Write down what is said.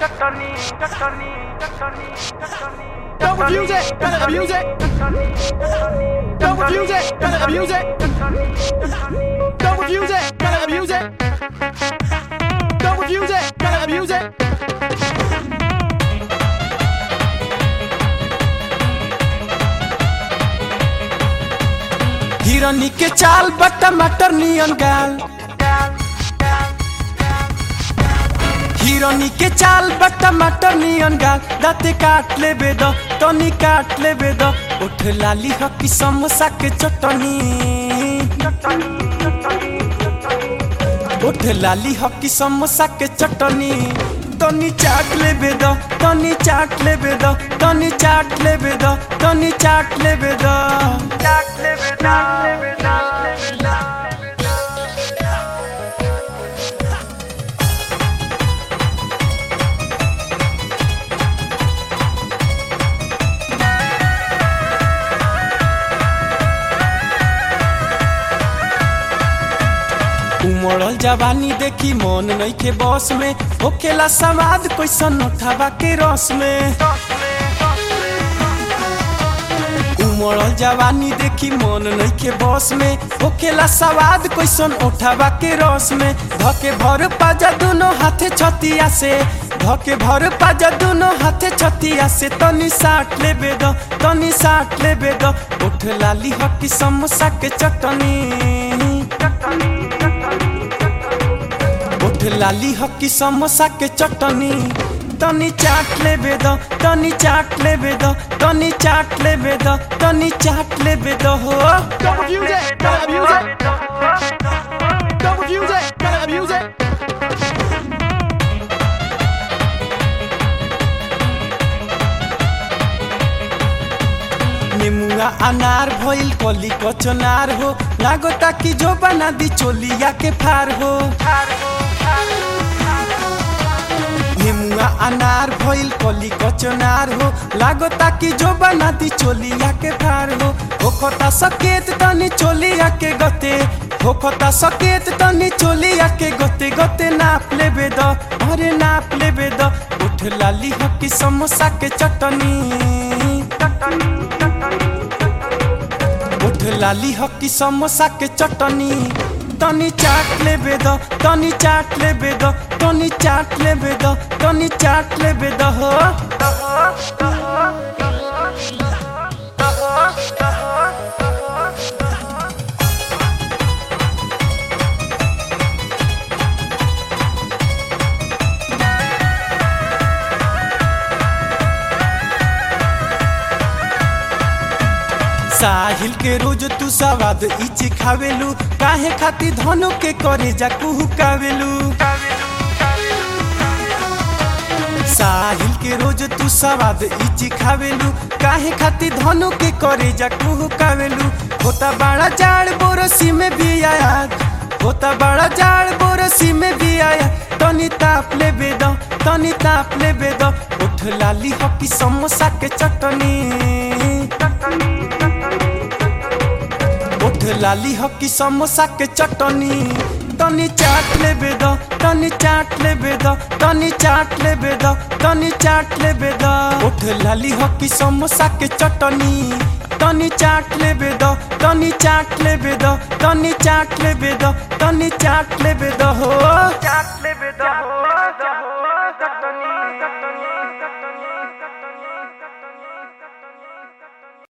Don't refuse it, better abuse it. Don't refuse it, better abuse it. Don't refuse it, better abuse it. Don't refuse it, better abuse it. हिरनी के चाल बट टमाटर नियन गाल हिरनी के चाल बट टमाटर नियन गाल दाते काट लेबे द तनी काट लेबे द उठ लाली हकी समोसा के चटनी उठ लाली हकी समोसा के चटनी तनी चाट लेबे द तनी चाट लेबे द तनी चाट लेबे द तनी चाट लेबे द उमड़ल जवानी देखी मन नइखे बस में होखेला समाद कैसन उठावा के रस में उमड़ल जवानी देखी मन नइखे बस में होखेला सवाद कैसन उठावा के रस में धके भर पाजा दोनों हाथे छतिया से धके भर पाजा दोनों हाथे छतिया से तनी साट लेबे द तनी साट लेबे द उठ लाली हकी समोसा के चटनी उठ लाली हकी समोसा के चटनी तनी चाट लेबे द तनी चाट लेबे द तनी चाट लेबे द तनी चाट लेबे द हो Don't refuse it, better abuse it. Don't refuse it, better abuse it. नेमुआ अनार भइल कली कचनार हो लागता कि जो बना दी चोलिया के फार हो नेमुआ अनार भइल कली कचनार हो लागता कि जो बना दी चोलिया के फार हो होखता सकेत तनी चोलिया के गते होखता सकेत तनी चोलिया के गते गते नाप लेबे द अरे नाप लेबे द उठ लाली हकी समोसा के चटनी उठ लाली हकी समोसा के चटनी तनी चाट लेबे द तनी चाट लेबे द तनी चाट लेबे द तनी चाट लेबे द हो साहिल के रोज तू सवाद इची खावेलू काहे खाती धनु के करे जा कुहू कावेलू साहिल के रोज तू सवाद इची खावेलू काहे खाती धनु के करे जा कुहू कावेलू होता बड़ा जाड़ बोरसी में भी आया होता बड़ा जाड़ बोरसी में भी आया तनी ताप लेबे द तनी ताप लेबे द उठ लाली हकी समोसा के चटनी उठ लाली हकी समोसा के चटनी तनी चाट लेबे द तनी चाट लेबे द तनी चाट लेबे द तनी चाट लेबे द उठ लाली हकी समोसा के चटनी तनी चाट लेबे द तनी चाट लेबे द तनी चाट लेबे द तनी चाट लेबे द हो चाट लेबे द हो द हो चटनी चटनी